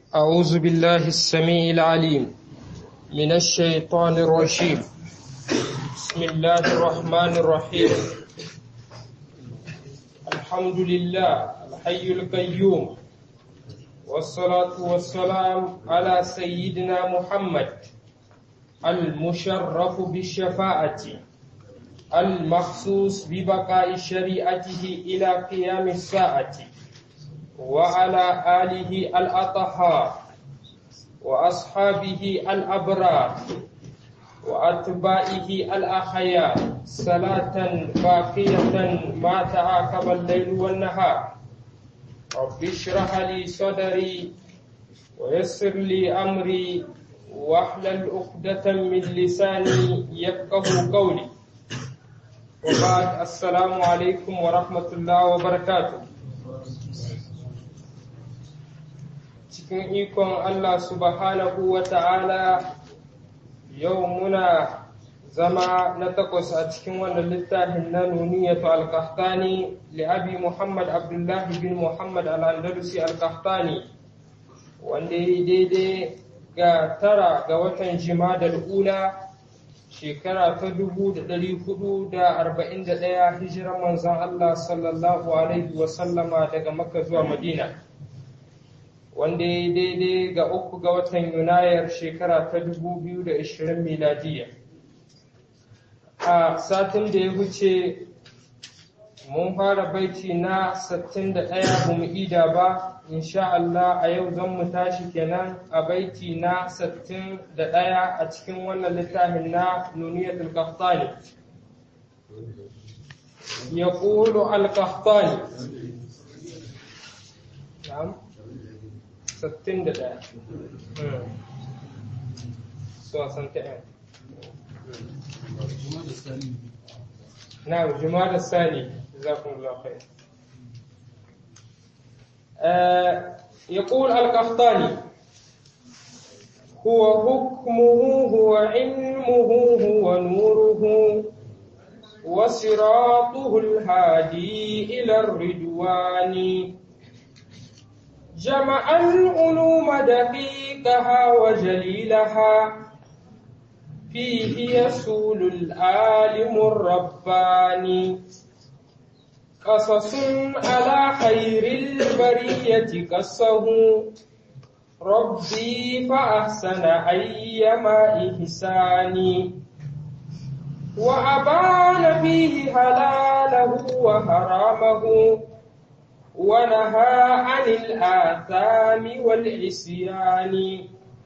أعوذ بالله السميع العليم من الشيطان الرجيم بسم الله الرحمن الرحيم الحمد لله الحي القيوم والصلاة والسلام على سيدنا محمد المشرف بالشفاعة المخصوص ببقاء شريعته إلى قيام الساعة وعلى آله الأطهار وأصحابه الأبرار وأتباعه الأخيار صلاة باقية ما تعاقب الليل والنهار رب اشرح لي صدري ويسر لي أمري واحلل عقدة من لساني يفقه قولي وبعد السلام عليكم ورحمة الله وبركاته cikin ikon Allah subhanahu wa ta'ala yau muna zama na takwas a cikin wannan littafin na nuniyatu al-qahtani li abi Muhammad Abdullahi bin Muhammad al-Andalusi al-qahtani wanda ya daidai ga tara ga watan jimadar ula shekara ta dubu da ɗari hudu da arba'in da ɗaya hijiran manzon Allah sallallahu alaihi wasallama daga makka zuwa madina wanda ya daidai ga uku ga watan yunayar shekara ta 2020 miladiya a satin da ya wuce mun fara baiti na 61 ba mu ida ba insha Allah a yau zan mu tashi kenan a baiti na 61 a cikin wannan littafin na nuniyatul qahtani يقول القحطاني نعم ستين دقيقة سواء سنتين نعم جمال الثاني جزاكم الله خير آه يقول القحطاني هو حكمه هو علمه هو نوره وصراطه الهادي إلى الرضوان جمع العلوم دقيقها وجليلها فيه يسول العالم الرباني قصص على خير البرية قصه ربي فأحسن أيما إحساني وأبان فيه حلاله وحرامه ونهى عن الآثام والعصيان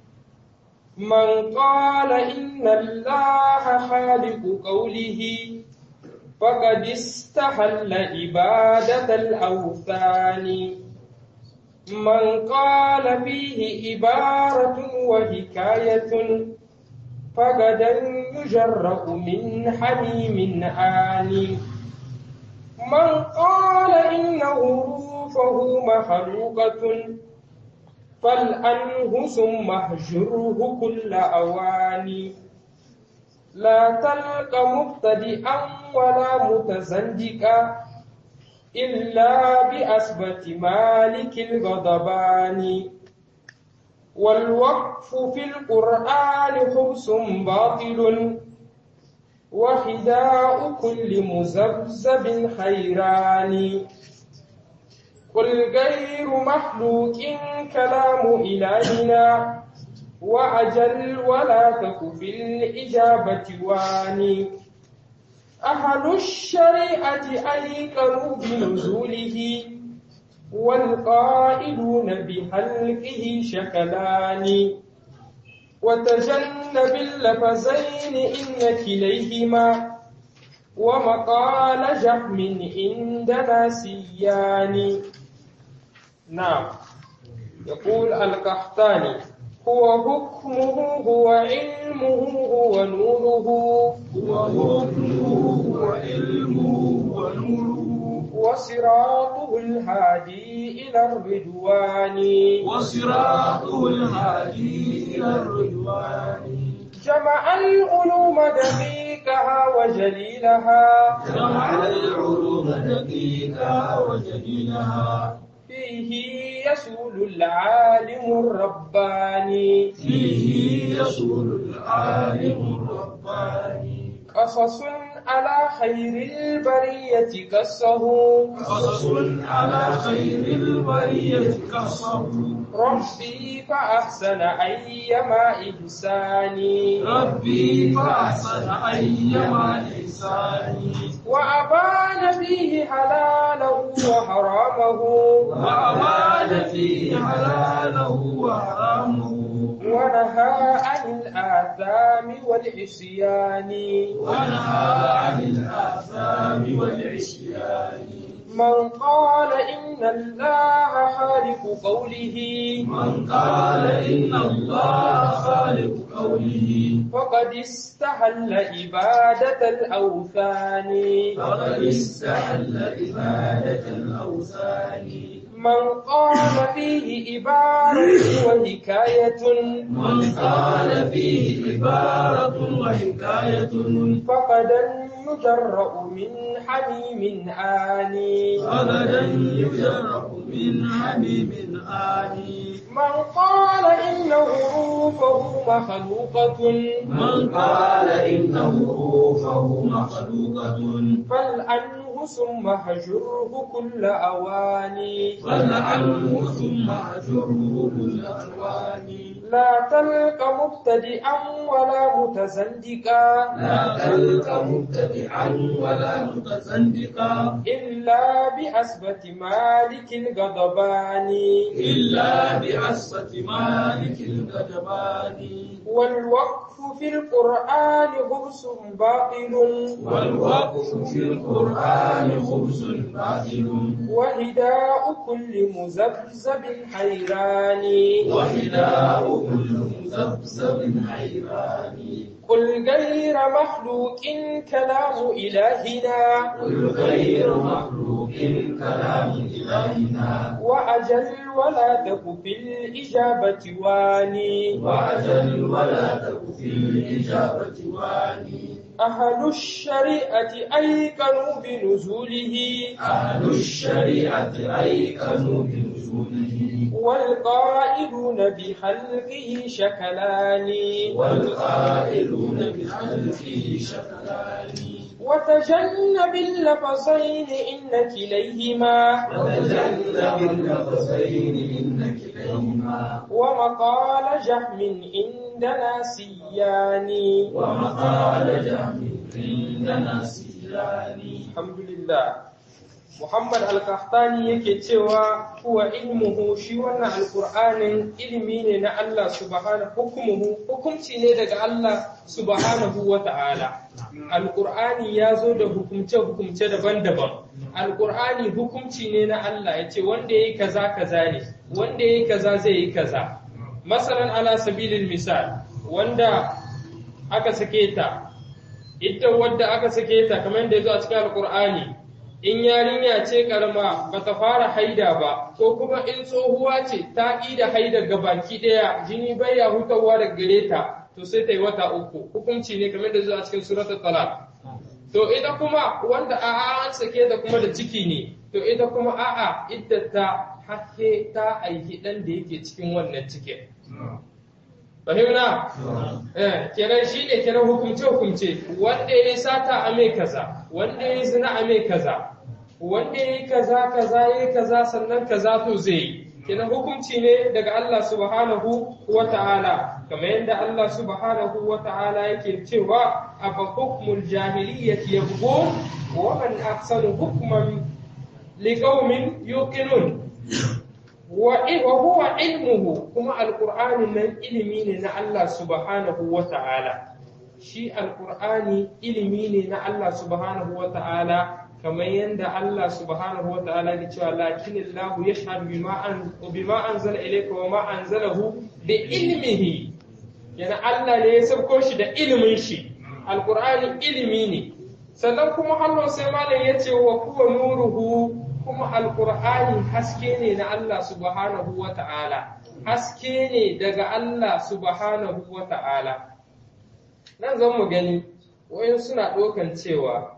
من قال إن الله خالق قوله فقد استحل عبادة الأوثان من قال فيه عبارة وحكاية فغدا يجرأ من حميم آنٍ من قال إنه روفه مخلوقة فالأنه ثم اهجره كل أواني لا تلق مبتدئا ولا متزندقا إلا بأثبت مالك الغضبان والوقف في القرآن خبث باطل وخداع كل مزبزب حيران قل غير مخلوق كلام إلهنا وأجل ولا تك في الإجابة واني أهل الشريعة أيقنوا بنزوله والقائلون بحلقه شكلان وتجنب اللفظين إن كليهما ومقال جهم عندنا سيان نعم يقول القحطاني هو حكمه هو علمه هو نوره هو حكمه هو علمه هو نوره وصراطه الهادي إلى الرضوان وصراطه الهادي إلى الرضوان جمع العلوم دقيقها وجليلها جمع العلوم دقيقها وجليلها في فيه يسول العالم الرباني فيه يسول العالم الرباني قصص على خير البرية قصه قصص على خير البرية قصه ربي فأحسن أيما إحساني ربي فأحسن أيما إحساني وأبان فيه حلاله وحرامه وأبان فيه حلاله وحرامه ونهى عن الآثام والعصيان ونهى عن الآثام والعصيان من قال إن الله خالق قوله من قال إن الله خالق قوله فقد استحل عبادة الأوثان فقد استحل عبادة الأوثان من قال فيه عبارة وحكاية من قال فيه عبارة وحكاية فقد يجرأ من حميم آني غدا يجرأ من حميم آني من قال إن حروفه مخلوقة من قال إن حروفه مخلوقة فالأنه ثم هجره كل أواني فلعنه ثم أجره بالألوان لا تلق مبتدئا ولا متزندقا لا تلك مبتدعا ولا متزندقا إلا بأسبة مالك الغضبان إلا بعصة مالك الغضبان والوقف في القرآن خبز باطل والوقف في القرآن خبز باطل وهداء كل مزبزب حيران وهداء كل مذبذب حيران قل غير مخلوق كلام إلهنا قل غير مخلوق كلام إلهنا وأجل ولا تك في الإجابة واني وأجل ولا تك في الإجابة واني أهل الشريعة أيقنوا بنزوله أهل الشريعة أيقنوا بنزوله والقائلون بخلقه شكلان والقائلون بخلقه شكلان وتجنب اللفظين إن كليهما وتجنب اللفظين إن كليهما ومقال جهم عندنا سيان ومقال جهم عندنا سيان الحمد لله Muhammad Al-Qahtani yake cewa huwa ilmuhu shi wannan alkur'anin ilimi ne na Allah subhanahu hukumuhu hukumci ne daga Allah subhanahu wa ta'ala alkur'ani ya zo da hukumce hukumce daban-daban alkur'ani hukumci ne na Allah ya ce wanda yayi kaza kaza ne wanda yayi kaza zai yi kaza masalan ala sabilil misal wanda aka sake ta ita wadda aka sake ta kamar da ya zo a cikin alkur'ani in yarinya ce karama bata fara haida ba ko kuma in tsohuwa ce ta da haida ga baki daya jini bai ya hutawa daga gare ta to sai ta yi wata uku hukunci ne kamar da zuwa cikin suratul talaq to ita kuma wanda a an sake ta kuma da ciki ne to ita kuma a'a idda ta hakke ta aiki dan da yake cikin wannan cikin fahimna eh kenan shi ne kenan hukumce hukumce wanda ya sata a mai kaza wanda ya zina a mai kaza wanda ya yi kaza kaza ya yi kaza sannan kaza to zai yi kenan hukunci ne daga Allah subhanahu wa ta'ala kamar yadda Allah subhanahu wa ta'ala yake cewa afa hukmul jahiliyyati yabghun wa man ahsanu hukman liqaumin yuqinun wa huwa ilmuhu kuma alqur'ani nan ilimi ne na Allah subhanahu wa ta'ala shi alqur'ani ilimi ne na Allah subhanahu wa ta'ala kamar yadda Allah subhanahu wa ta'ala ya cewa lakin Allah yashhadu bima an bima anzala ilayka wa ma anzalahu bi ilmihi yana Allah ne ya sauko shi da ilimin shi alqur'ani ilimi ne sannan kuma Allah sai malam ya ce wa huwa nuruhu kuma alqur'ani haske ne na Allah subhanahu wa ta'ala haske ne daga Allah subhanahu wa ta'ala nan zan mu gani wayan suna ɗaukan cewa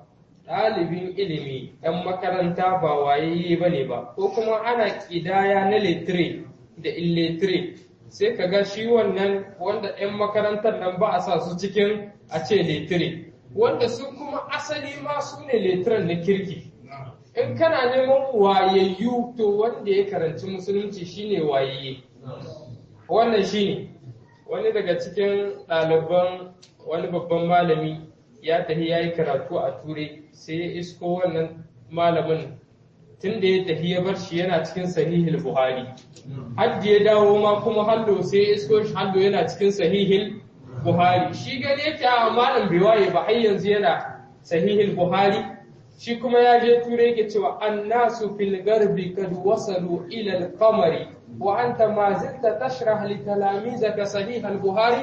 ɗalibin ilimi ɗan makaranta ba wayayye ba ne ba ko kuma ana ƙidaya na letire da illetire sai ka ga shi wannan wanda 'yan makarantar nan ba a sa su cikin a ce letire wanda su kuma asali ma su ne letiran na kirki in kana neman wayayyu to wanda ya karanci musulunci shine wayayye wannan shine wani daga cikin ɗaliban wani babban malami ya tafi ya yi karatu a turai sai ya isko wannan malamin tun da ya tafi ya bar shi yana cikin sahihil buhari hajji ya dawo ma kuma hallo sai ya isko shi hallo yana cikin sahihil buhari shi gani yake a malam bai waye ba har yanzu yana sahihil buhari shi kuma ya je turai yake cewa annasu fil garbi kad wasalu ila al-qamari wa anta ma zilta tashrah li talamizaka sahih al-buhari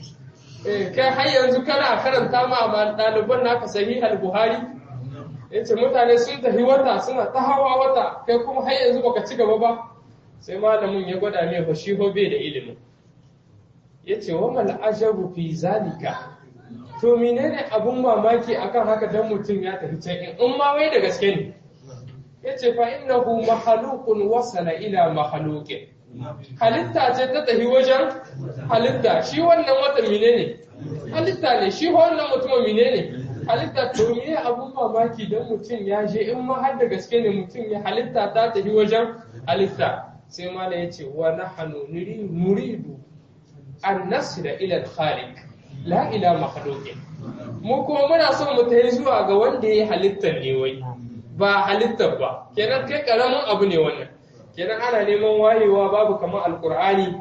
kai har yanzu kana karanta ma ɗaliban naka sahih al-buhari yace mutane sun tafi wata suna ta hawa wata kai kuma har yanzu baka ci gaba ba sai malamin ya gwada mai fa shi bai da ilimin yace wa mal ajabu fi zalika to menene abun mamaki akan haka dan mutum ya tafi can in in ma wai da gaske ne yace fa innahu makhluqun wasala ila makhluqin halitta ce ta tafi wajen halitta shi wannan wata menene halitta ne shi wannan mutum menene halitta to me abun mamaki dan mutum ya je in ma har da gaske ne mutum ya halitta ta tafi wajen halitta sai mala yace wa nahnu nuridu an nasira ila al-khaliq la ila makhluqin mu kuma muna son mu tafi zuwa ga wanda ya halittar ne wai ba halittar ba kenan kai karamin abu ne wannan kenan ana neman wayewa babu kamar alqur'ani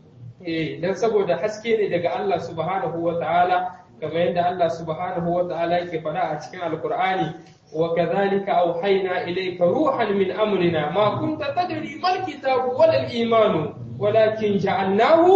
eh dan saboda haske ne daga Allah subhanahu wataala kamar yadda Allah subhanahu wataala yake faɗa a cikin alqur'ani وكذلك أوحينا إليك روحا من أمرنا ما كنت تدري ما الكتاب ولا الإيمان ولكن جعلناه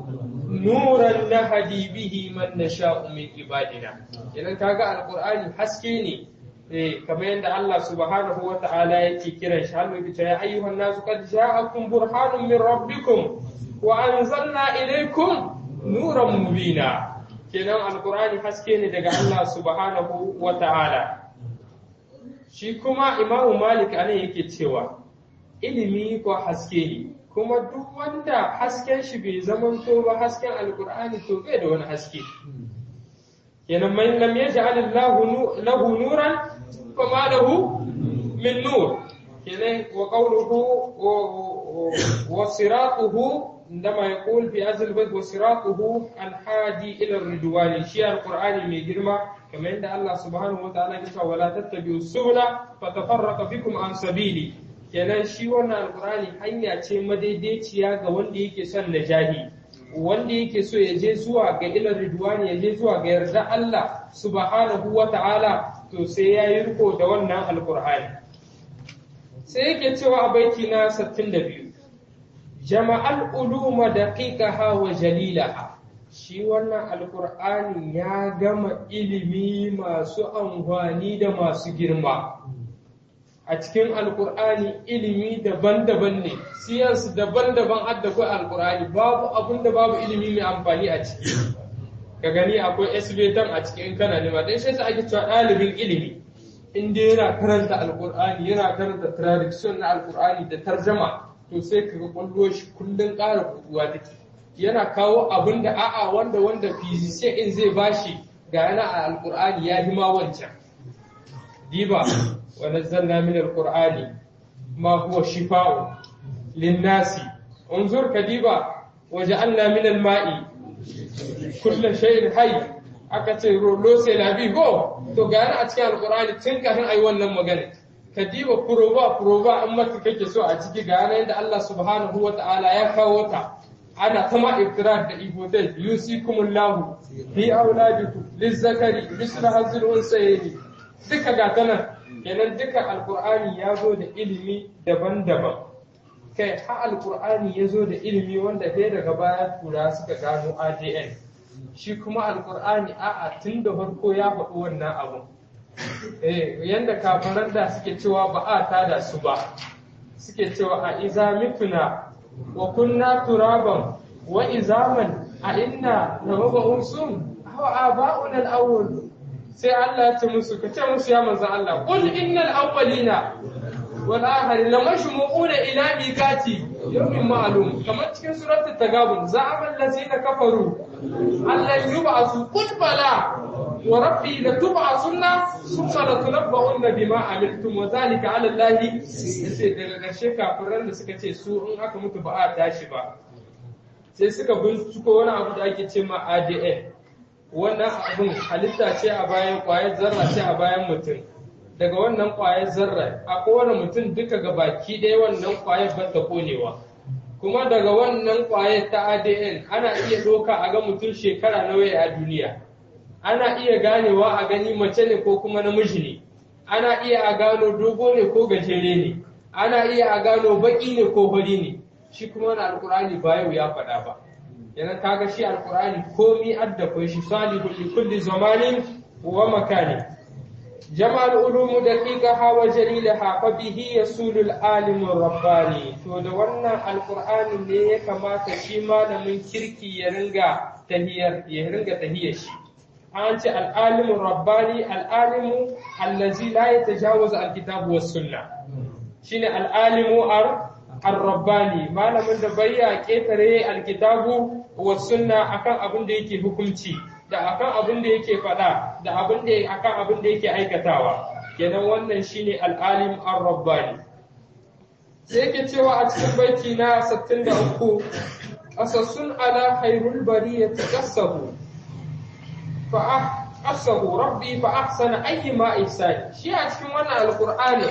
nuran nahadi bihi man nasha'u min ibadina idan kaga alqur'ani haske ne eh kamar yadda Allah subhanahu wa ta'ala yake kiran shi har yake ya ayyuhan nasu qad ja'akum burhanun min rabbikum wa anzalna ilaykum nuran mubina kenan alqur'ani haske ne daga Allah subhanahu wa ta'ala shi kuma imamu malik anan yake cewa ilimi ko haske ne kuma duk wanda hasken shi bai zamanto ba hasken alkur'ani to bai da wani haske kenan man lam yaj'al Allahu lahu nuran fama lahu min nur kenan wa qawluhu wa siratuhu عندما يقول في أزل البيت وصراطه الحادي إلى الرضوان شيء القرآن من جرمه كما عند الله سبحانه وتعالى يقول ولا تتبعوا السبل فتفرق بكم عن سبيلي kenan shi wannan alkurani hanya ce madaidaiciya ga wanda yake son najahi wanda yake so ya je zuwa ga ilar ridwani ya je zuwa ga yarda Allah subhanahu wa ta'ala to sai ya yi riko da wannan alkur'ani sai yake cewa a baiti na 62 jama'al uluma daqiqaha wa jalilaha shi wannan alkur'ani ya gama ilimi masu amfani da masu girma a cikin alkur'ani ilimi daban-daban ne siyansu daban-daban hadda kai alkur'ani babu abun da babu ilimi mai amfani a ciki ka gani akwai esbetan a cikin kana nema dan shi ake cewa ɗalibin ilimi in dai yana karanta alkur'ani yana karanta tradition na alkur'ani da tarjama to sai ka ga kwallo shi kullun ƙara kuduwa take yana kawo abin da a'a wanda wanda physician in zai bashi ga yana a alkur'ani ya hima wancan diba ونزلنا من القرآن ما هو شفاء للناس انظر كديبا وجعلنا من الماء كل شيء حي aka ce rolo sai labi go to ga yana a cikin alkur'ani tun kafin ayi wannan magana ka diba furoba furoba in maka kake so a ciki ga yana yadda Allah subhanahu wa ta'ala ya kawo ta ana ta ma iftirar da ibotai yusikumullahu fi auladikum lizzakari misla hazil unsayni duka ga tanan kenan duka alkur'ani ya zo da ilimi daban-daban kai ha alkur'ani ya zo da ilimi wanda ɗaya daga baya tura suka gano adn shi kuma alkur'ani a'a tun da farko ya faɗi wannan abun eh yanda kafaran da suke cewa ba a tada su ba suke cewa a iza mituna wa kunna turaban wa izaman a inna na maba'un sun hawa aba'un al-awwal sai Allah ya ce musu ka ce musu ya manzo Allah qul innal awwalina wal akhirin lamashmu'una ila miqati yawmin ma'lum kamar cikin suratul tagabun za'ama allazina kafaru allan yub'asu qul bala wa rabbi latub'asunna thumma latunabba'unna bima amiltum wa dhalika 'ala allahi sai daga ƙarshe kafiran da suka ce su in aka mutu ba a tashi ba sai suka binciko wani abu da ake ce ma ADN wannan abin halitta ce a bayan ƙwayar zarra ce a bayan mutum daga wannan ƙwayar zarra a kowane mutum duka ga baki ɗaya wannan ƙwayar ba ta konewa kuma daga wannan ƙwayar ta ADN ana iya ɗauka a ga mutum shekara nawa a duniya ana iya ganewa a gani mace ne ko kuma namiji ne ana iya a gano dogo ne ko gajere ne ana iya a gano baƙi ne ko fari ne shi kuma wani alkur'ani ba yau ya faɗa ba yana kaga shi alkur'ani komi adda shi salihun li kulli zamanin wa makani jama'al ulumu daqiqaha wa jalilaha fa bihi yasulu al-alim rabbani to da wannan alkur'ani ne ya kamata shi malamin kirki ya ringa tahiyar ya ringa tahiyar shi an ce al-alim rabbani al-alim allazi la yatajawaz al-kitab was sunnah shine al-alimu ar ar-rabbani malamin da bai ya ketare alkitabu wa sunna akan abin da yake hukunci da akan abin da yake faɗa da abin da akan abin da yake aikatawa kenan wannan shine al-alim ar-rabbani sai yake cewa a cikin baiti na 63 qasassun ala khairul bariyati qassahu fa qassahu rabbi fa ahsana ayyima ihsani shi a cikin wannan alqur'ani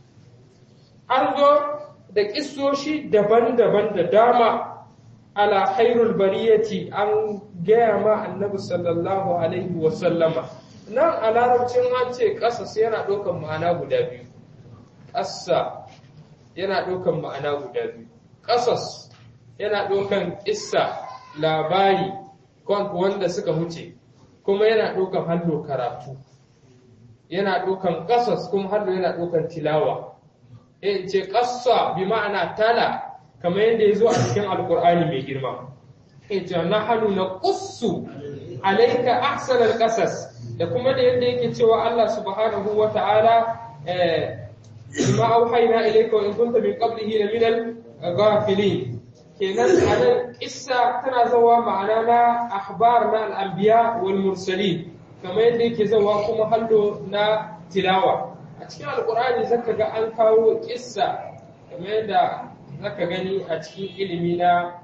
an zo da ƙisoshi daban-daban da dama ala khairul bariyati an gaya ma annabi sallallahu alaihi wa sallama nan a larabcin an ce ƙasas yana ɗaukan ma'ana guda biyu ƙasa yana ɗaukan ma'ana guda biyu ƙasas yana ɗaukan ƙissa labari wanda suka huce kuma yana ɗaukan hallo karatu yana ɗaukan ƙasas kuma hallo yana ɗaukan tilawa in ce ƙassa bi ma'ana tala kamar yadda ya zo a cikin alkur'ani mai girma in ce na hannu na ƙussu alaika ahsanar ƙasas da kuma da yadda yake cewa Allah subhanahu wa ta'ala bima auhayna ilayka wa in kunta min qablihi la minal ghafilin kenan anan kissa tana zawa ma'ana na akhbar na al-anbiya wal mursalin kamar yadda yake zawa kuma hallo na tilawa a cikin alkur'ani zaka ga an kawo kissa kamar yadda zaka gani a cikin ilimi na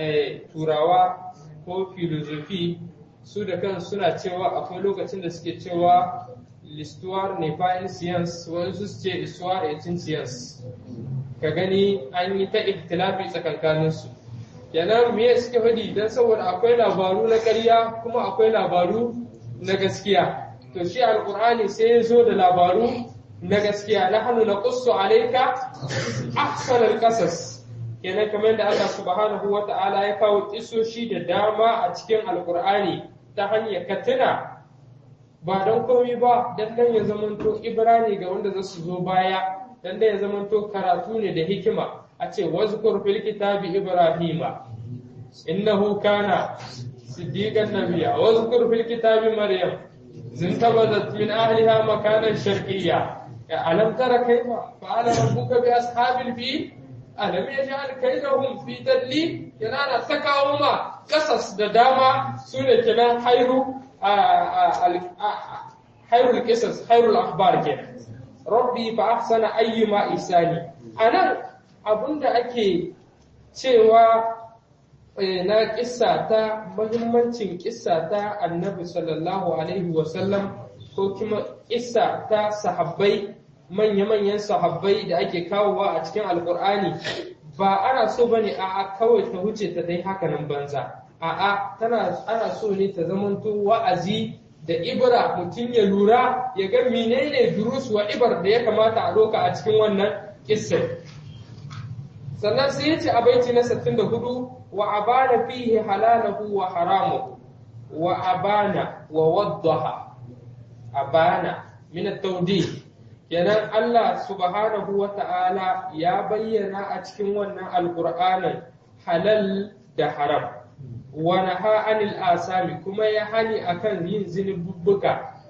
turawa ko filozofi su da kan suna cewa akwai lokacin da suke cewa l'histoire n'est pas une science wani su ce histoire est une science ka gani an yi ta ikhtilafi tsakankanin su kenan me suke faɗi dan saboda akwai labaru na ƙarya kuma akwai labaru na gaskiya to shi alqur'ani sai ya zo da labaru na gaskiya nahnu naqussu alayka ahsanal qasas kenan kamar da Allah subhanahu wata'ala ya kawo kisoshi da dama a cikin alqur'ani ta hanyar katina ba don komai ba dan dan ya zamanto ibrani ga wanda za su zo baya dan dan ya zamanto karatu ne da hikima a ce wazkur fil kitabi ibrahima innahu kana siddiqan nabiyya wazkur fil kitabi maryam zintabazat min ahliha makanan sharqiyya ألم تر كيف فعل ربك بأصحاب الفيل ألم يجعل كيدهم في تدليل كنا تكاوما قصص دداما سورة كنا خير خير القصص خير الأخبار كنا ربي فأحسن أيما إحساني أنا abun da ake cewa na kissa ta mahimmancin kissa ta annabi sallallahu alaihi wasallam ko kuma kissa ta sahabbai manya-manyan sahabbai da ake kawowa a cikin alkur'ani ba ana so ba ne a'a kawai ta wuce ta dai hakanan banza a'a tana ana so ne ta zamanto wa'azi da ibra mutum ya lura ya ga menene durus wa ibar da ya kamata a doka a cikin wannan kissa sannan sai ya ce a baiti na 64 wa abana fihi halalahu wa haramuhu wa abana wa waddaha abana min at-tawdih kenan Allah subhanahu wa ta'ala ya bayyana a cikin wannan alqur'anin halal da haram wa naha anil asami kuma ya hani akan yin zinubbuka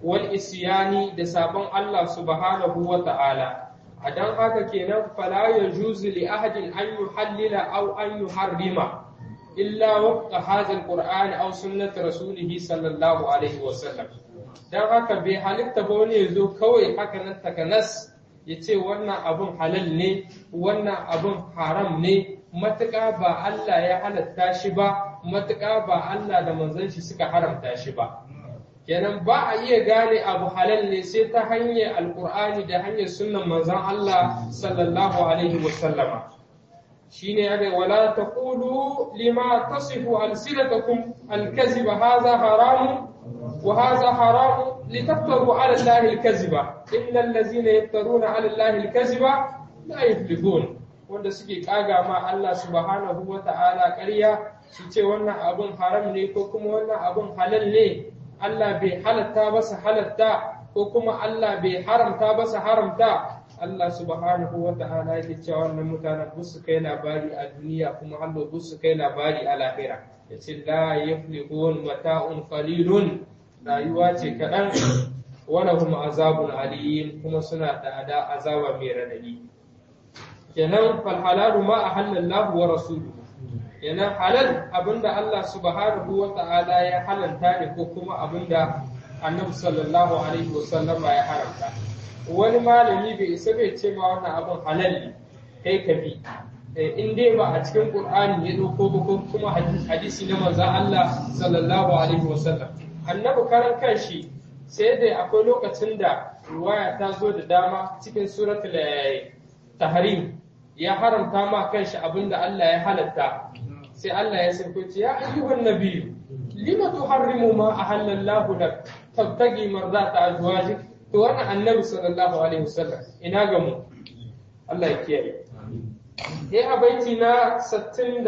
wal isyani da sabon Allah subhanahu wa ta'ala a dan haka kenan fala yajuzu li ahadin an yuhallila aw an yuharrima illa waqta hadha alquran aw sunnati rasulih sallallahu alaihi wa sallam dan haka bai halitta ba wani yazo kawai haka nan takanas yace wannan abun halal ne wannan abun haram ne matuƙa ba Allah ya halatta shi ba matuƙa ba Allah da manzon shi suka haramta shi ba kenan ba a iya gane abu halal ne sai ta hanyar alkur'ani da hanyar sunnan manzon Allah sallallahu alaihi wa sallama shine ya wala taqulu lima tasifu alsinatakum alkaziba hadha haramun wa hadha haramun litaftaru ala allahi alkaziba innal ladzina yaftaruna ala allahi alkaziba la yuflihun wanda suke kaga ma Allah subhanahu wa ta'ala ƙarya su ce wannan abun haram ne ko kuma wannan abun halal ne Allah bai halatta ba su halatta ko kuma Allah bai haramta ba su haramta Allah subhanahu wa ta'ala yake cewa wannan mutanen bus su kai labari a duniya kuma hallo bus su kai labari a lahira yace la yaflihun mata'un qalilun rayuwa ce kaɗan wa lahum azabun alim kuma suna da azaba mai radadi kenan fal halalu ma ahallallahu wa rasuluhu kenan halal abinda Allah subhanahu wa ta'ala ya halanta ne ko kuma abinda annabi sallallahu alaihi wa sallama ya haramta wani malami bai isa bai ce ma wannan abin halal ne kai ka bi in dai ba a cikin qur'ani ya dauko ba ko kuma hadisi na manzon Allah sallallahu alaihi wa sallam annabi karan kanshi sai dai akwai lokacin da ruwaya ta zo da dama cikin suratul tahrim ya haramta ma kanshi abinda Allah ya halatta sai Allah ya sauko ce ya ayyuhan nabiyyu lima tuharrimu ma ahallallahu lak tabtagi marzata azwajik to wannan annabi sallallahu alaihi wasallam ina ga mu Allah ya kiyaye eh a baiti na 65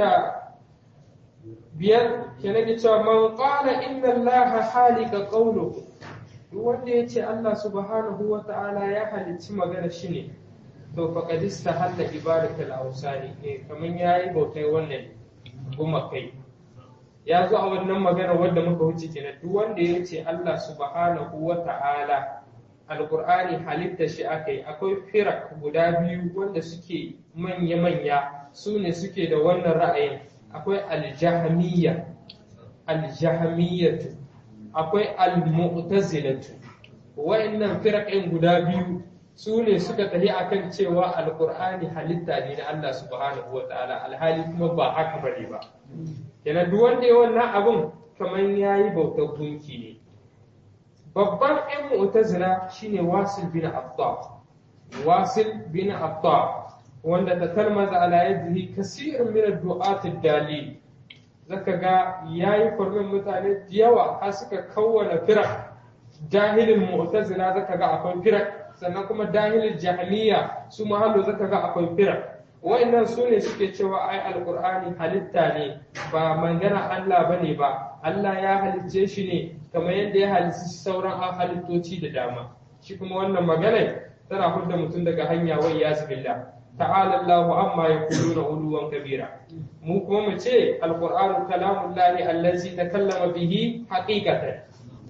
ke nake cewa man qala inna allaha halika qawluhu duk wanda ya ce Allah subhanahu wa ta'ala ya halicci magana shi ne to faqad istahalla ibadatul awsani eh kaman yayi bautai wannan goma kai ya zo a wannan magana wadda muka wuce kenan duk wanda ya ce Allah subhanahu wa ta'ala alqur'ani halitta shi akai akwai firak guda biyu wanda suke manya-manya su ne suke da wannan ra'ayin akwai aljahmiyya aljahmiyyatu akwai almu'tazilatu wa'annan firaqin guda biyu su ne suka tafi akan cewa alqur'ani halitta ne na Allah subhanahu wa ta'ala alhali kuma ba haka bane ba kenan duk wanda ya wannan abun kamar yayi bautar gunki ne babban ɗan mu'tazila shine wasil bin abda wasil bin abda wanda ta talmaza ala yadihi kasirun min ad-du'at ad-dalil zaka ga yayi kurmin mutane da yawa har suka kawwana firak jahilin mu'tazila zaka ga akwai firak sannan kuma dahilin jahiliya su mahallo zaka ga akwai firak wa'annan su ne suke cewa ai alqur'ani halitta ne ba magana Allah bane ba Allah ya halicce shi ne kamar yadda ya halicci sauran halittoci da dama shi kuma wannan magana tana hudda mutum daga hanya wai ya zubilla ta'ala Allahu amma yaquluna uluwan kabira mu kuma mu ce alqur'anu kalamullahi allazi takallama bihi haqiqatan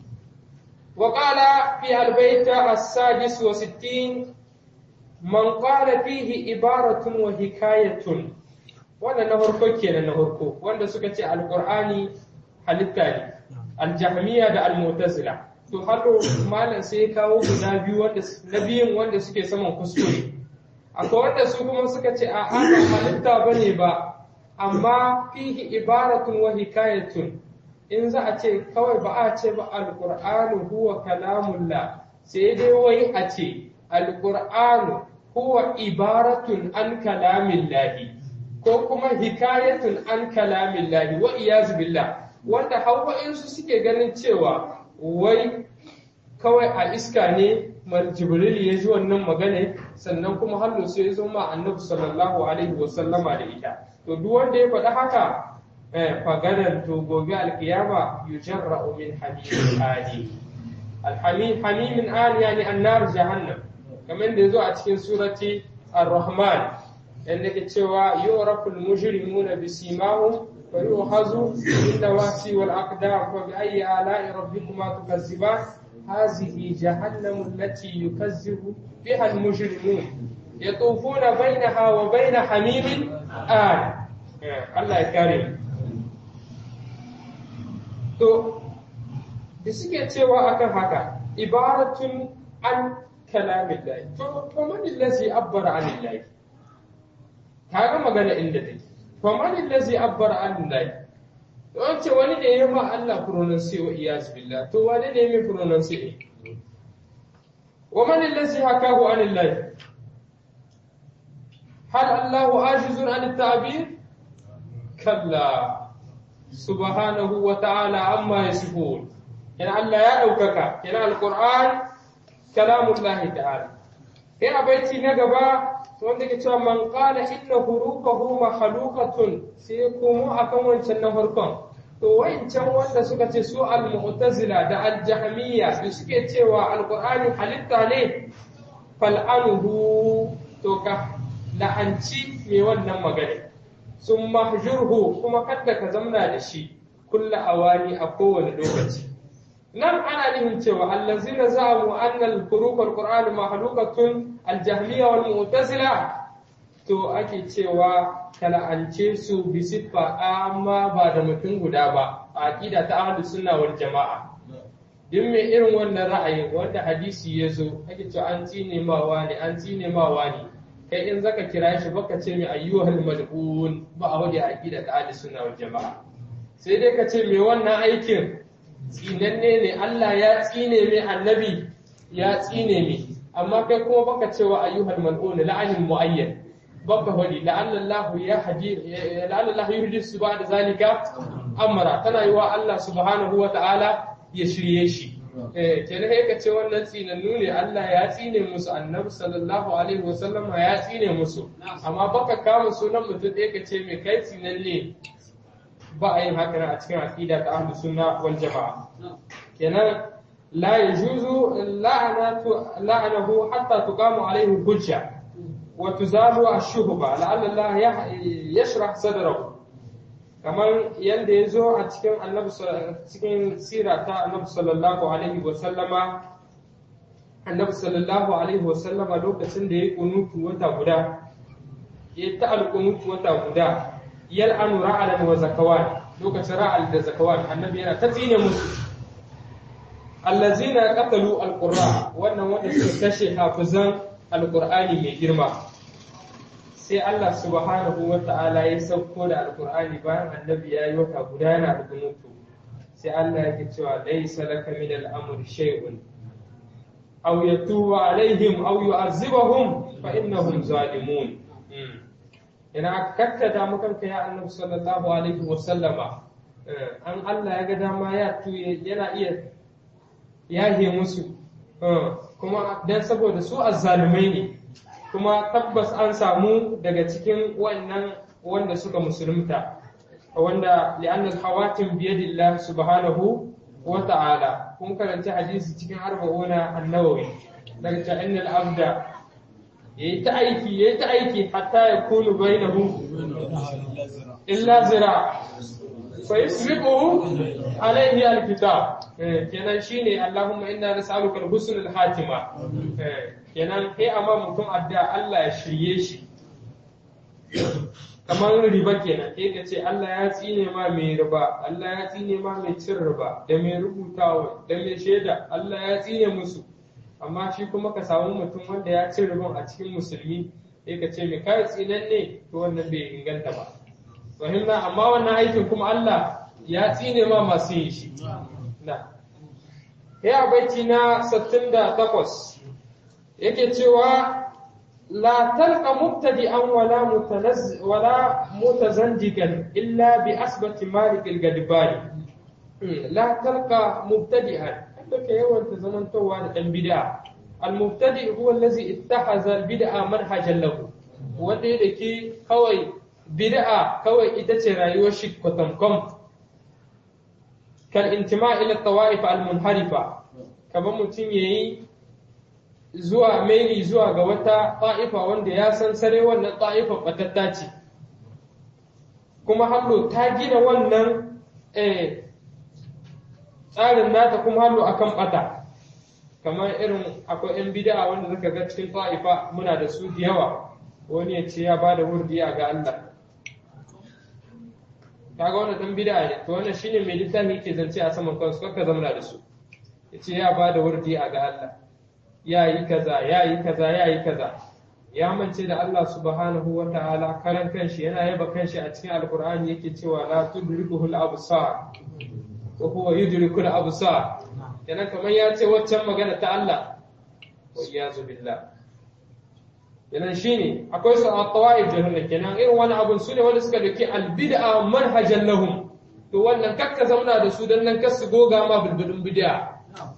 wa qala fi albayt as-sadis wa sittin man qala fihi ibaratun wa hikayatun wannan na farko kenan na farko wanda suka ce alqur'ani halitta ne aljahmiya da almutazila to hado malam sai ya kawo guda biyu wanda na biyun wanda suke saman kuskure akwai wanda su kuma suka ce a ba halitta bane ba amma fihi ibaratun wa hikayatun in za a ce kawai ba a ce ba alqur'anu huwa kalamullah sai dai wai a ce alqur'anu huwa ibaratun an kalamillahi ko kuma hikayatun an kalamillahi wa iyazu billah wanda hawa'insu suke ganin cewa wai kawai a iska ne jibril ya ji wannan magana sannan kuma hallo sai ya zo ma annabi sallallahu alaihi wasallama da ita to duk wanda ya faɗi haka fagadan to gobe alkiyama yujarra'u min hamimin ali alhamim hamimin ali yani annar jahannam kamar da yazo a cikin surati ar-rahman yanda ke cewa yu'raful mujrimuna bisimahum فيؤخذ بالنواسي والأقدام فبأي آلاء ربكما تكذبان هذه جهنم التي يكذب بها المجرمون يطوفون بينها وبين حميم آن الله يكرم to da suke cewa akan haka ibaratun an kalamin lahi to faman allazi abbara an lahi kaga magana inda take faman allazi abbara an lahi to an ce wani da ya ma Allah pronounce wa iyaz billah to wani ne mai pronounce ne wa man allazi hakahu an lahi hal Allahu ajizun an at-ta'bir kalla subhanahu wa ta'ala amma yasifun yana Allah ya ɗaukaka yana alƙur'an kalamullahi ta'ala sai a baiti na gaba wanda ke cewa man qala inna hurufahu makhluqatun sai komo akan wancan na farkon to wancan wanda suka ce su al-mu'tazila da al-jahmiyya da suke cewa alqur'ani halitta ne fal'anuhu to ka la'anci mai wannan magana sun mahjurhu kuma kadda ka zamna da shi kulla awani a kowane lokaci nan ana nufin cewa allazina za'amu anna al-furuq al-qur'an mahlukatun al-jahmiyya wal mu'tazila to ake cewa kala'ance su bi siffa amma ba da mutum guda ba a aqida ta ahlus sunna wal jama'a duk mai irin wannan ra'ayi wanda hadisi ya zo ake cewa an tsine ma wani an tsine ma wani kai in zaka kira shi baka ce mai ayyuhal mal'un ba a wajen aqida ta ahlus sunna wal jama'a sai dai ka ce mai wannan aikin tsinanne ne Allah ya tsine mai annabi ya tsine mai amma kai kuma baka cewa ayyuhal mal'un la'anin muayyan baka hodi la'alla Allah ya haji la'alla Allah yuhdis ba'da zalika amara tana yi wa Allah subhanahu wa ta'ala ya shirye shi eh kenan kai ka ce wannan tsinannu ne Allah ya tsine musu annabi sallallahu alaihi wa sallama ya tsine musu amma baka kama sunan mutum ɗaya ka ce mai kai tsinanne ba a yin haka a cikin aqida ta ahlus sunna wal jamaa kenan la yajuzu la'anatu la'anahu hatta tuqamu alayhi hujja wa tuzalu ash-shuhba la'alla Allah yashrah sadrahu kamar yanda yazo a cikin annabi cikin sira ta annabi sallallahu alaihi wa sallama annabi sallallahu alaihi wa sallama lokacin da ya kunutu wata guda ya ta alkunutu wata guda yal'anu ra'alan wa zakawan lokacin ra'al da zakawan annabi yana ta tsine musu allazina qatalu alqurra wannan wanda suka kashe hafizan alqur'ani mai girma sai Allah subhanahu wa ta'ala ya sauko da alqur'ani bayan annabi ya yi wata guda yana da mutu sai Allah yake cewa laysa laka min al-amri shay'un aw yatuba alaihim aw yu'azzibahum fa innahum zalimun ina aka kakkada makanka ya annabi sallallahu alaihi wa sallama an Allah ya ga dama ya tuye yana iya yahe musu kuma dan saboda su azzalumai ne kuma tabbas an samu daga cikin wannan wanda suka musulunta wanda li'anna al-hawatim bi yadillah subhanahu wa ta'ala kun karanta hadisi cikin arba'una an-nawawi daga ta innal abda yayi ta aiki yayi ta aiki hatta ya kunu bainahu illa zira fa yasbiquhu alayhi alkitab kenan shine Allahumma inna nas'aluka al-husn al-hatima kenan kai amma mutum adda Allah ya shirye shi kamar riba kenan kai ka ce Allah ya tsine ma mai riba Allah ya tsine ma mai cin riba da mai rubutawa da mai shaida Allah ya tsine musu amma shi kuma ka samu mutum wanda ya ci ribon a cikin musulmi sai ka ce mai kai tsinan ne to wannan bai inganta ba fahimta amma wannan aikin kuma Allah ya tsine ma masu yin shi na ya baiti na 68 yake cewa la talqa mubtadi'an wala mutanazz wala mutazandigan illa bi asbati malik al-gadbani la talqa mubtadi'an da ke yawan ta zamantowa da ɗan bid'a al-mubtadi huwa allazi ittakhadha al-bid'a manhajan lahu wanda da ke kawai bid'a kawai ita ce rayuwar shi kwatankom kal intima ila tawaif al-munharifa kamar mutum yayi zuwa maili zuwa ga wata ta'ifa wanda ya san sare wannan ta'ifa batatta ce kuma hallo ta gina wannan eh tsarin nata kuma hallo akan bata kamar irin akwai yan bid'a wanda zaka ga cikin ta'ifa muna da su da yawa wani ya ce ya bada wurdi a ga Allah kaga wannan dan bid'a ne to wannan shine mai littafi yake zance a saman kansu kaka zamana da su yace ya bada wurdi a ga Allah ya yi kaza ya yi kaza ya yi kaza ya mance da Allah subhanahu wa ta'ala karan kanshi yana yaba kanshi a cikin alkur'ani yake cewa la tudrikuhul absar wa huwa yudrikul absar kenan kamar ya ce waccan magana ta Allah wa iyazu billah kenan shine akwai su a tawaif jahannam kenan irin wani abun su ne wanda suka dauki albid'a manhajan lahum to wannan kakka zauna da su dan nan kasu goga ma bulbulin bid'a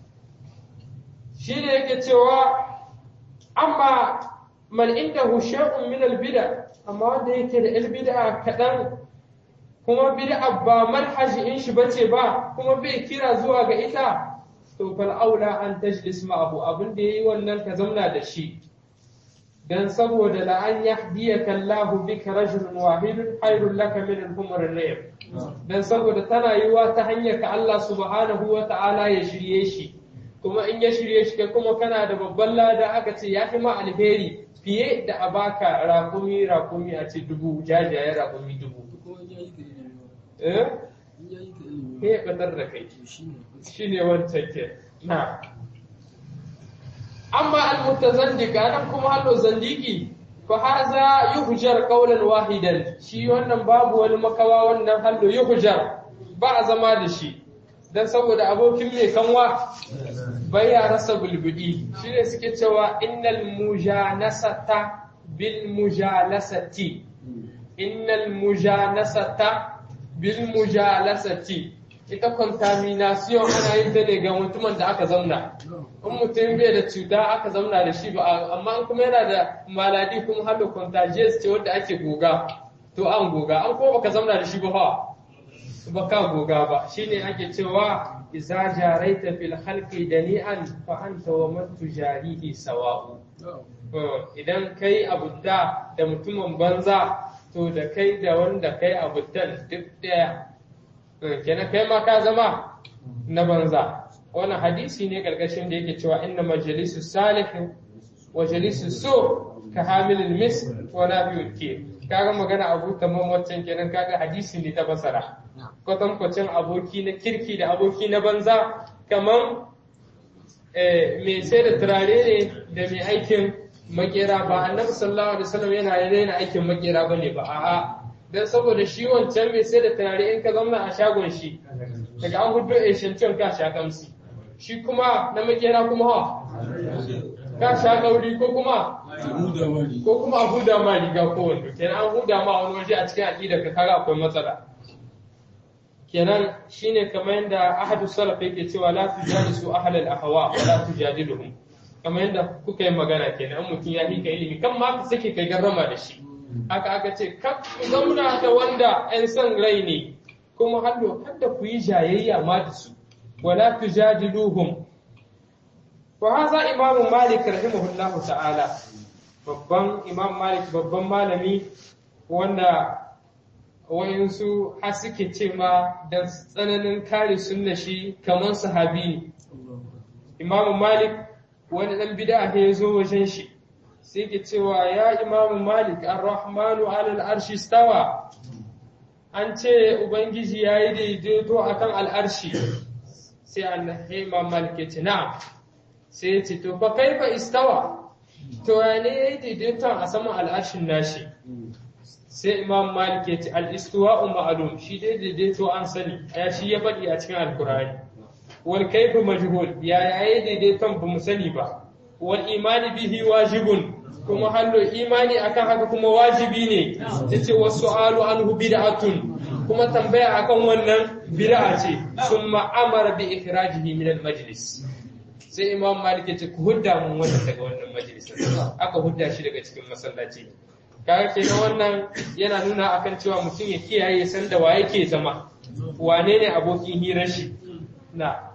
shine yake cewa amma man indahu shay'un min al-bid'a amma wanda yake da al-bid'a kadan kuma bid'a ba manhaji in shi bace ba kuma bai kira zuwa ga ita to fal aula an tajlis ma'ahu abin da yayi wannan ka zauna da shi dan saboda la an yahdiyaka Allahu bika rajulun wahidun khairul laka min al-humr ar dan saboda tana yiwa ta hanyar ka Allah subhanahu wa ta'ala ya shirye shi kuma in ya shirye shi kai kuma kana da babban lada aka ce ya fi ma alheri fiye da a baka rakumi rakumi a ce dubu jajayen rakumi dubu eh ya batar da kai shi ne wancan ke na amma almutazandika nan kuma hallo zandiki fa haza yuhjar qawlan wahidan shi wannan babu wani makawa wannan hallo yuhjar ba a zama da shi dan saboda abokin mai kanwa bai ya rasa bulbudi shine suke cewa innal mujanasata bil mujalasati innal mujanasata bil mujalasati ita contamination ana yin ta ne ga mutumin da aka zauna in mutum bai da cuta aka zauna da shi ba amma in kuma yana da maladi kuma har da contagious ce wanda ake goga to an goga an kuma baka zauna da shi ba fa baka goga ba shine ake cewa iza jaraita fil khalqi dani'an fa anta wa man tujarihi sawa'u idan kai abudda da mutumin banza to da kai da wanda kai abuddan duk daya kenan kai ma ka zama na banza wannan hadisi ne karkashin da yake cewa inna majalisu salih wa jalisu su ka hamilul mis wa nafiul ke kaga magana abu tamam waccan kenan kaga hadisi ne ta basara kwatankwacin aboki na kirki da aboki na banza kaman mai sai da turare ne da mai aikin makera ba annabi sallallahu alaihi wasallam yana yana aikin makera bane ba a'a dan saboda shi wancan mai sai da turare in ka zama a shagon shi daga an hudu a shancin ka sha kamsi shi kuma na makera kuma ha ka sha kauri ko kuma ko kuma a huda ma riga ko wando kenan an huda ma wani waje a cikin aqida ka kaga akwai matsala kenan shine kamar yadda ahadu salaf yake cewa la tujalisu ahlal ahwa wa la tujadiluhum kamar yadda kuka yi magana kenan mutum ya hika ilimi kan ma ka sake kai garrama da shi haka aka ce kan ku zauna da wanda ‘yan son rai ne, kuma hallo kada ku yi jayayya ma da su, wala tu jadiluhum. Wa haza imamu Malik rahimahullahu ta'ala, babban imam Malik babban malami wanda wayansu har suke ce ma da tsananin kare sunna shi kamar sahabi ne. Imamu Malik wani ɗan bida ya zo wajen shi. sai ke cewa ya imamu malik ar-rahmanu alal arshi stawa an ce ubangiji ya yi daidaito a kan al'arshi sai annabi imam malik ya ce na'am sai ya ce to fa kaifa istawa to ya ne ya yi daidaiton a saman al'arshin nashi sai imam malik ya ce al-istiwa'u ma'lum shi dai daidaito an sani ya shi ya faɗi a cikin alkurani wal kaifu majhul ya yayi daidaiton ba mu sani ba wal imani bihi wajibun kuma hallo imani akan haka kuma wajibi ne yace wasu alu anhu bid'atun kuma tambaya akan wannan bid'a ce summa amara bi ikhrajihi min al majlis sai imam malik yace ku hudda mun wannan daga wannan majlis aka hudda shi daga cikin masallaci kaga kenan wannan yana nuna akan cewa mutum ya kiyaye san da wa yake zama wane ne abokin hirar shi na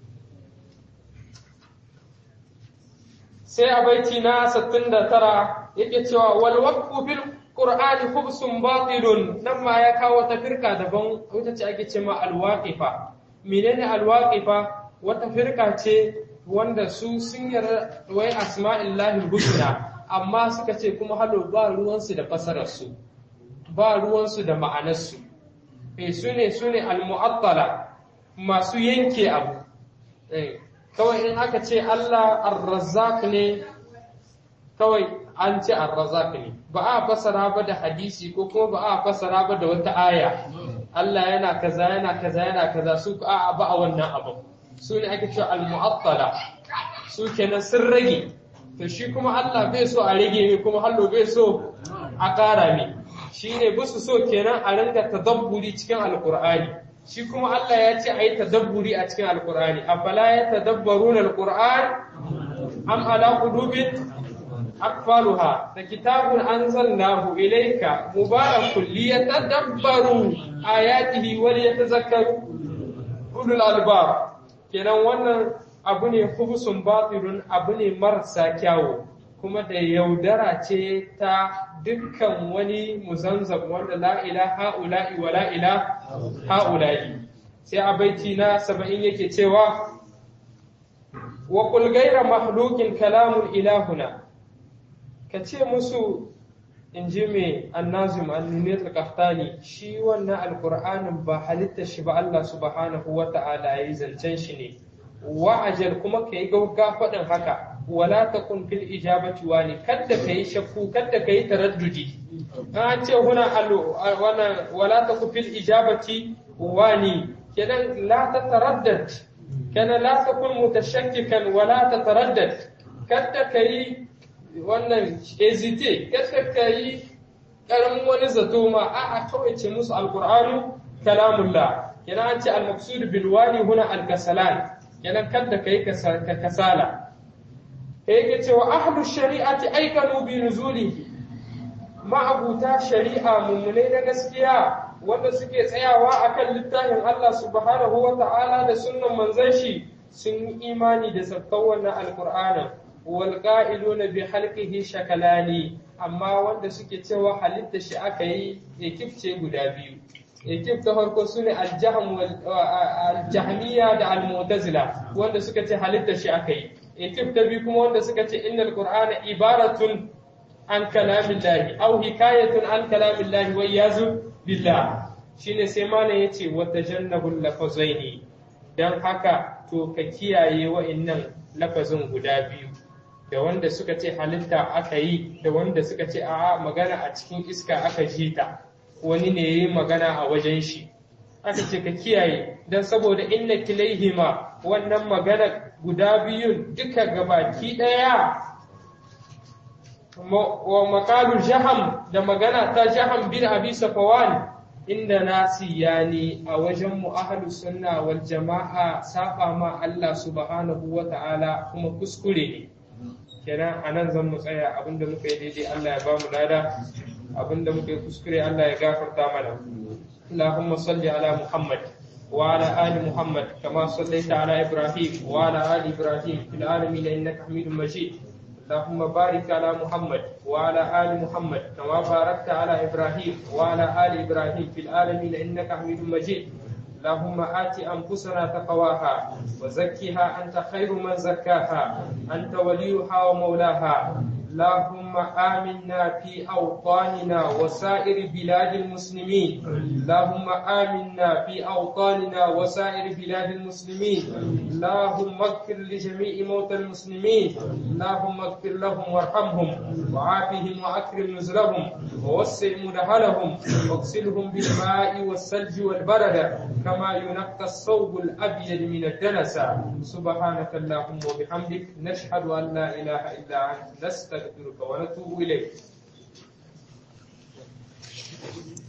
sai a baiti na 69 yake cewa wal waqfu bil qur'ani khubsun batilun nan ma ya kawo ta firka daban wata ce ake cewa al waqifa menene al waqifa wata firka ce wanda su sun yarda wai asma'illahi husna amma suka ce kuma halo ba ruwansu da fasararsu ba ruwansu da ma'anarsu eh su ne su ne al-mu'attala masu yanke abu eh kawai in aka ce Allah ar-razzaq ne kawai an ce ar-razzaq ne ba a fasara ba da hadisi ko kuma ba a fasara ba da wata aya Allah yana kaza yana kaza yana kaza su a ba a wannan abu su ne ake cewa al-mu'attala su kenan sun rage to shi kuma Allah bai so a rage ne kuma hallo bai so a ƙara ne shi ne busu so kenan a ringa tadabburi cikin alkur'ani shi kuma Allah ya ce a yi tadabburi a cikin alkur'ani afala ya tadabbarun alkur'an am ala qulubin akfaluha da kitabun anzalnahu ilayka mubarakun liyatadabbaru ayatihi wa liyatazakkaru ulul albab kenan wannan abu ne hubusun batilun abu ne marasa kyawu kuma da yaudara ce ta dukkan wani muzanzab wanda la ilaha ula'i wa la ilaha ula'i sai a baiti na saba'in yake cewa wa qul ghayra makhluqin kalamun ilahuna ka ce musu in ji mai annazim annuniyat al-qahtani shi wannan alqur'anin ba halitta shi ba Allah subhanahu wa ta'ala yayi zancen shi ne wa'ajal kuma kai gauga faɗin haka wala takun fil ijabati wani kadda kai shakku kadda kai taraddudi an ce huna wana wala takun fil ijabati wani kenan la tataraddad kana la takun mutashakkikan wala tataraddad kadda kai wannan hesitate kadda kai karamin wani zato ma a'a kawai ce musu alqur'anu kalamullah kenan an ce al-maqsud bil wani huna al-kasalan kenan kadda kai ka kasala yake cewa ahlu shari'ati aikanu bi nuzulihi ma'abuta shari'a mummune na gaskiya wanda suke tsayawa akan littafin Allah subhanahu wa ta'ala da sunnan manzon shi sun yi imani da sabkan wannan alqur'ana wal qa'iluna bi halqihi shakalani amma wanda suke cewa halitta shi aka yi ekifce guda biyu ekif ta farko su ne aljahmiya da almutazila wanda suka ce halitta shi aka yi ekif ta biyu kuma wanda suka ce innal qur'ana ibaratun an kalamillahi aw hikayatun an kalamillahi wa yazu billah shine sai malam yace wa tajannabul lafazaini dan haka to ka kiyaye wa'annan lafazin guda biyu da wanda suka ce halitta aka yi da wanda suka ce a'a magana a cikin iska aka ji ta wani ne yi magana a wajen shi aka ce ka kiyaye don saboda inna kilaihima wannan magana guda biyun duka gabaki ɗaya wa makalu jaham da magana ta jaham bin abi safawan inda nasi yani a wajen mu ahlus sunna wal jama'a saba ma Allah subhanahu wa ta'ala kuma kuskure ne kenan anan zan mu tsaya abinda muka yi daidai Allah ya ba mu lada abinda muka yi kuskure Allah ya gafarta mana Allahumma salli ala Muhammad wa ala ali Muhammad kama sallaita ala Ibrahim wa ala ali Ibrahim fil alamin innaka Hamidum Majid اللهم بارك على محمد وعلى آل محمد كما باركت على إبراهيم وعلى آل إبراهيم في العالمين إنك حميد مجيد اللهم آت أنفسنا تقواها وزكها أنت خير من زكاها أنت وليها ومولاها اللهم آمنا في أوطاننا وسائر بلاد المسلمين اللهم آمنا في أوطاننا وسائر بلاد المسلمين اللهم اغفر لجميع موتى المسلمين اللهم اغفر لهم وارحمهم وعافهم وأكرم نزلهم ووسع مدخلهم واغسلهم بالماء والثلج والبرد كما ينقى الثوب الأبيض من الدنس سبحانك اللهم وبحمدك نشهد أن لا إله إلا أنت نستغفرك ونتوب إليك